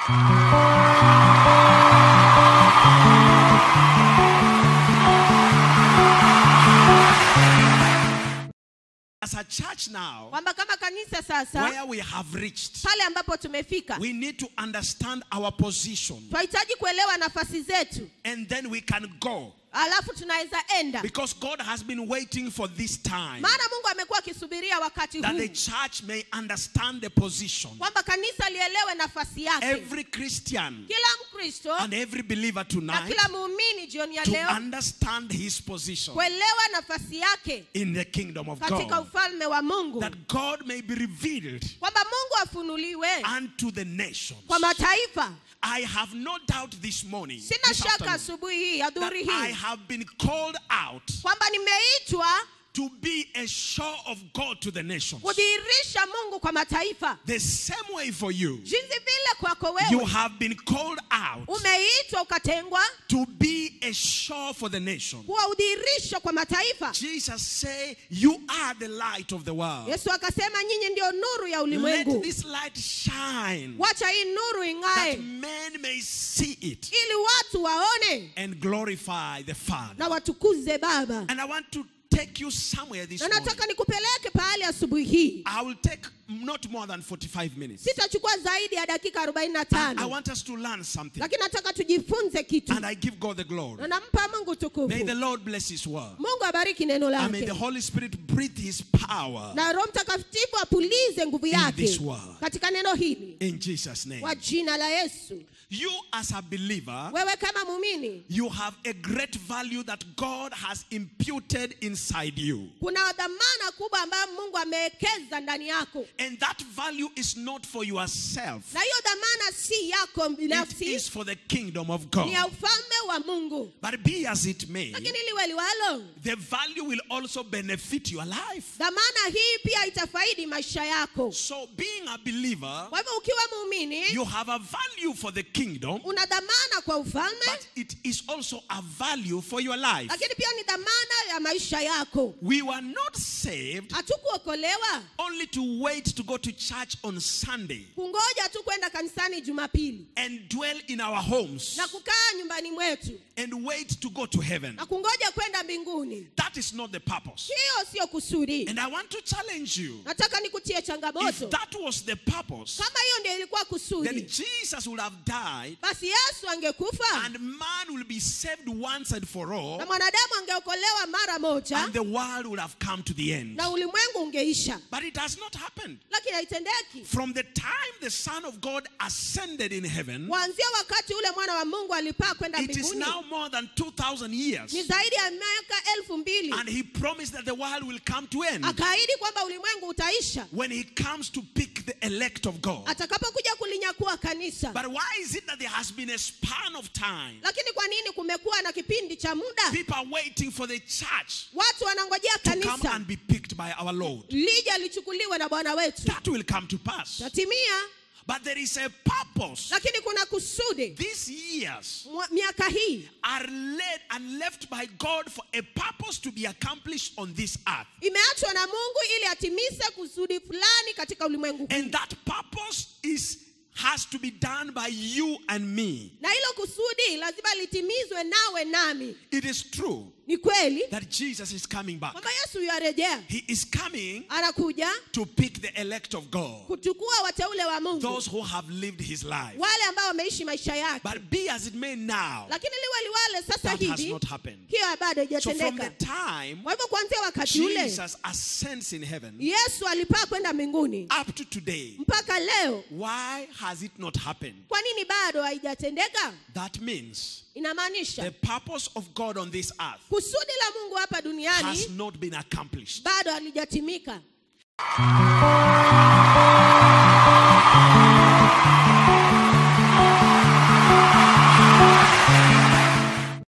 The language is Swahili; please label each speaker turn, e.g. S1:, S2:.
S1: As a church now,
S2: kwamba kama kanisa sasa
S1: where we have reached,
S2: pale ambapo tumefika
S1: we need to understand our position
S2: tunahitaji kuelewa nafasi zetu
S1: and then we can go.
S2: alafu tunaweza enda
S1: Because God has been waiting for this time
S2: maana mungu amekuwa akisubiria wakati
S1: that
S2: huu
S1: the church may understand the position.
S2: kwamba kanisa lielewe nafasi yake
S1: Every Christian
S2: kila mkristo
S1: and every believer
S2: na
S1: tonight
S2: kila muumini jioni ya
S1: to
S2: leo
S1: understand his position
S2: kuelewa nafasi yake
S1: in the kingdom of
S2: katika
S1: God.
S2: ufalme wa mungu
S1: That God may be revealed
S2: kwamba mungu afunuliwe
S1: unto the nations.
S2: kwa mataifa
S1: I have no doubt this morning,
S2: sina
S1: this
S2: shaka
S1: afternoon,
S2: asubuhi hii ya
S1: that
S2: dhuri
S1: I
S2: hii
S1: have been called out
S2: kwamba nimeitwa
S1: to be a show of God to the nations.
S2: kudhihirisha mungu kwa mataifa
S1: The same way for you,
S2: jinsi vile kwako
S1: you
S2: wewe
S1: have been called out
S2: umeitwa ukatengwa
S1: to be a show for the nations.
S2: kuwa udhihirisho kwa mataifa
S1: Jesus say, you are the light of the world.
S2: yesu akasema nyinyi ndio nuru ya
S1: Let
S2: ulimwengu
S1: this light shine
S2: wacha hii nuru
S1: that
S2: ing'ae
S1: men may see it
S2: ili watu waone
S1: and glorify the Father.
S2: na watukuze baba
S1: And I want to take you somewhere this
S2: na
S1: morning.
S2: nataka nikupeleke pahali asubuhi hii
S1: I will take not more than 45 minutes.
S2: sitachukua zaidi ya dakika
S1: I
S2: 45
S1: want us to learn something.
S2: lakini nataka tujifunze kitu
S1: And I give God the glory.
S2: na nampa mungu
S1: May
S2: tukufu
S1: the Lord bless His word.
S2: mungu abariki neno
S1: And may the
S2: lake
S1: Holy Spirit breathe His power
S2: na roho mtakatifu apulize nguvu
S1: in
S2: yake
S1: this word.
S2: katika neno hili
S1: In Jesus' name.
S2: kwa jina la yesu
S1: You, as a believer,
S2: wewe kama muumini
S1: you have a great value that God has imputed inside you.
S2: kuna dhamana kubwa ambayo mungu amewekeza ndani yako
S1: And that value is not for yourself,
S2: na hiyo dhamana si yako
S1: it
S2: binafsi
S1: is for the kingdom of
S2: ni ya
S1: God.
S2: ufalme wa mungu
S1: But be as it may,
S2: lakini liwe liwalo
S1: the value will also benefit your life.
S2: dhamana hii pia itafaidi maisha yako
S1: So, being a believer,
S2: kwa hivyo ukiwa muumini
S1: you have a value for the kingdom,
S2: una dhamana kwa ufalme
S1: but it is also a value for your life.
S2: lakini pia ni dhamana ya maisha yako
S1: We were not saved
S2: hatukuokolewa
S1: only to wait to go to church on Sunday
S2: kungoja tu kwenda kanisani jumapili
S1: and dwell in our homes
S2: na kukaa nyumbani mwetu
S1: and wait to go to heaven.
S2: na kungoja kwenda mbinguni
S1: That is not the purpose.
S2: hiyo siyo kusudi
S1: And I want to challenge you
S2: nataka nikutie
S1: if
S2: changamoto
S1: that was the purpose,
S2: kama hiyo ndio ilikuwa
S1: then
S2: kusudi
S1: Jesus would have died
S2: basi yesu angekufa
S1: and man will be saved once and for all,
S2: na mwanadamu angeokolewa mara moja
S1: and the world would have come to the end.
S2: na ulimwengu ungeisha
S1: But it has not happened.
S2: lakini haitendeki
S1: From the time the Son of God ascended in heaven,
S2: kuanzia wakati ule mwana wa mungu alipaa kwenda
S1: it is
S2: mbinguni
S1: now more than 2,000 years.
S2: ni zaidi ya miaka elfu mbili
S1: And he promised that the world will come to end
S2: akaahidi kwamba ulimwengu utaisha
S1: when he comes to pick the elect of God.
S2: atakapokuja kulinyakua kanisa
S1: But why is it that there has been a span of time?
S2: lakini kwa nini kumekuwa na kipindi cha muda
S1: People are waiting for the church
S2: watu wanangojea
S1: to come
S2: kanisa
S1: and be picked by our Lord.
S2: lija lichukuliwe na bwana wetu
S1: That will come to pass.
S2: tatimia
S1: But there is a purpose.
S2: lakini kuna kusudi
S1: These years
S2: Mwa- miaka hii
S1: are led and left by God for a purpose to be accomplished on this earth.
S2: imeachwa na mungu ili atimize kusudi fulani katika ulimwengu huu
S1: And that purpose is has to be done by you and me.
S2: na hilo kusudi lazima litimizwe nawe nami
S1: It is true
S2: ni kweli
S1: that Jesus is coming back.
S2: kwamba yesu yuarejea
S1: He is coming
S2: anakuja
S1: to pick the elect of God,
S2: kuchukua wateule wa mungu
S1: those who have lived his life.
S2: wale ambao wameishi maisha yake
S1: But be as it may now,
S2: lakini liwe liwale sasa
S1: that has
S2: hivi
S1: not happened.
S2: hiyo bado
S1: So from the
S2: haijatendeka
S1: time
S2: kwa hivyo kuanzia wakati ule
S1: Jesus ascends in heaven
S2: yesu alipaa kwenda mbinguni
S1: up to today,
S2: mpaka leo
S1: why has it not happened?
S2: kwa nini bado haijatendeka
S1: That means
S2: inamaanisha
S1: the purpose of God on this earth
S2: kusudi la mungu hapa
S1: has
S2: duniani
S1: not been accomplished.
S2: bado halijatimika